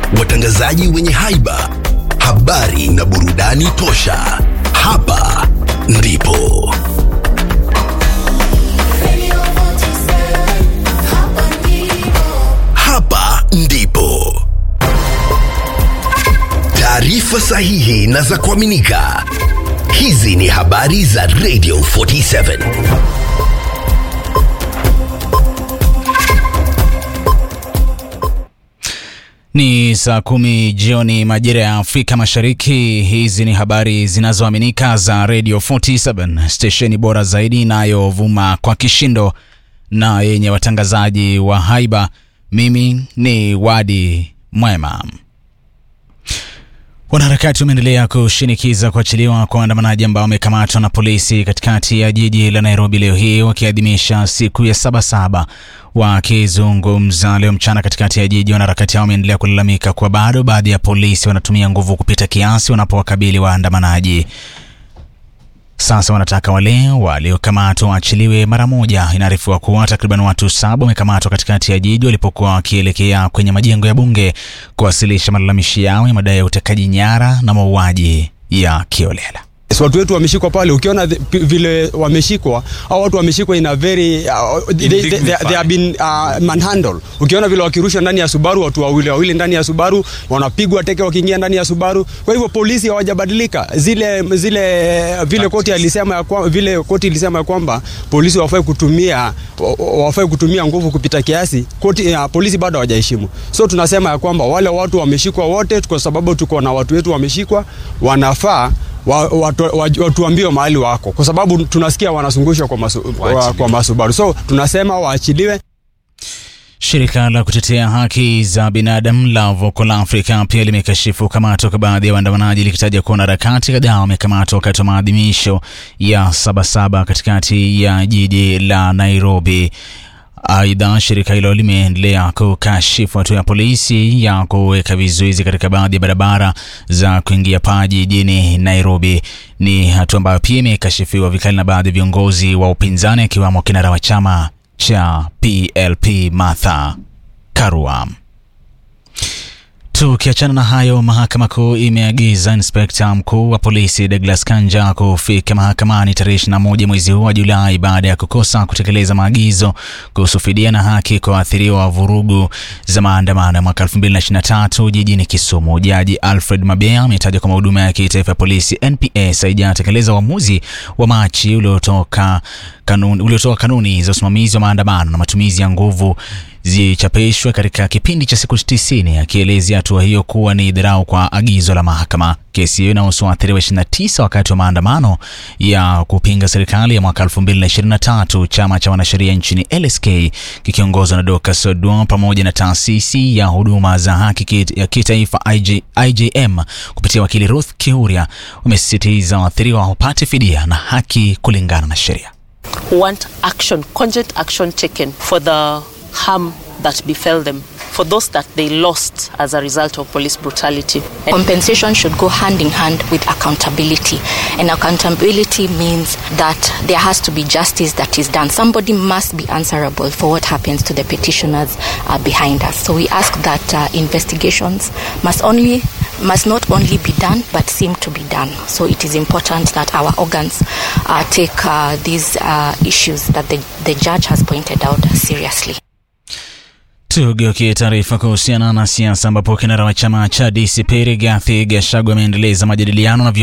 watangazaji wenye haiba, habari na burudani tosha. Hapa ndipo hapa ndipo taarifa sahihi na za kuaminika. Hizi ni habari za Radio 47. Ni saa kumi jioni majira ya Afrika Mashariki. Hizi ni habari zinazoaminika za Radio 47, stesheni bora zaidi inayovuma kwa kishindo na yenye watangazaji wa haiba. Mimi ni Wadi Mwema. Wanaharakati wameendelea kushinikiza kuachiliwa kwa waandamanaji ambao wamekamatwa na polisi katikati ya jiji la Nairobi leo hii wakiadhimisha siku ya Sabasaba. Wakizungumza leo mchana katikati ya jiji, wanaharakati hao wameendelea kulalamika kuwa bado baadhi ya polisi wanatumia nguvu kupita kiasi wanapowakabili waandamanaji. Sasa wanataka wale waliokamatwa waachiliwe mara moja. Inaarifiwa kuwa takriban watu saba wamekamatwa katikati ya jiji walipokuwa wakielekea kwenye majengo ya bunge kuwasilisha malalamishi yao ya madai ya utekaji nyara na mauaji ya kiolela. Yes, watu wetu wameshikwa pale, ukiona the, p- vile wameshikwa au watu wameshikwa in a very uh, they, they, they, they have been uh, manhandle. Ukiona vile wakirusha ndani ya Subaru, watu wawili wawili ndani ya Subaru wanapigwa teke wakiingia ndani ya Subaru. Kwa hivyo polisi hawajabadilika, zile zile vile koti alisema ya kwa, vile koti ilisema ya kwamba polisi wafai kutumia wafai kutumia nguvu kupita kiasi, koti uh, polisi bado hawajaheshimu. So tunasema ya kwamba wale watu wameshikwa wote, kwa sababu tuko na watu wetu wameshikwa, wanafaa wa, watu, wa, watuambie mahali wako, kwa sababu tunasikia wanazungushwa kwa, masu, kwa, kwa masubaru, so tunasema waachiliwe. Shirika la kutetea haki za binadamu la Vocal Africa pia limekashifu kukamatwa kwa baadhi ya waandamanaji likitaja kuwa wanaharakati kadhaa wamekamatwa wakati wa maadhimisho ya Sabasaba katikati ya jiji la Nairobi. Aidha, shirika hilo limeendelea kukashifu hatua ya polisi ya kuweka vizuizi katika baadhi ya barabara za kuingia paa jijini Nairobi. Ni hatua ambayo pia imekashifiwa vikali na baadhi ya viongozi wa upinzani akiwemo kinara wa chama cha PLP Martha Karua. Tukiachana na hayo, mahakama kuu imeagiza inspekta mkuu wa polisi Douglas Kanja kufika mahakamani tarehe 21 mwezi huu wa Julai baada ya kukosa kutekeleza maagizo kuhusu fidia na haki kwa waathiriwa wa vurugu za maandamano ya mwaka 2023 jijini Kisumu. Jaji Alfred Mabea ametaja kwamba huduma ya kitaifa ya polisi NPS haijatekeleza uamuzi wa Machi uliotoka kanuni, uliotoa kanuni za usimamizi wa maandamano na matumizi ya nguvu zichapishwe katika kipindi cha siku 90 akielezea hatua hiyo kuwa ni dharau kwa agizo la mahakama. Kesi hiyo inahusu waathiriwa 29 wakati wa maandamano ya kupinga serikali ya mwaka 2023. Chama cha wanasheria nchini LSK kikiongozwa na Dorcas Oduor pamoja na taasisi ya huduma za haki kit- ya kitaifa IJ, IJM kupitia wakili Ruth Kiuria wamesisitiza waathiriwa wapate fidia na haki kulingana na sheria. want action, cogent action taken for the harm that befell them, for those that they lost as a result of police brutality. Compensation should go hand in hand with accountability. And accountability means that there has to be justice that is done. Somebody must be answerable for what happens to the petitioners uh, behind us. So we ask that uh, investigations must only must not only be done but seem to be done. So it is important that our organs uh, take uh, these uh, issues that the, the judge has pointed out seriously. Tugeukie taarifa kuhusiana na siasa ambapo kinara wa chama cha DCP Rigathi Gachagua ameendeleza majadiliano na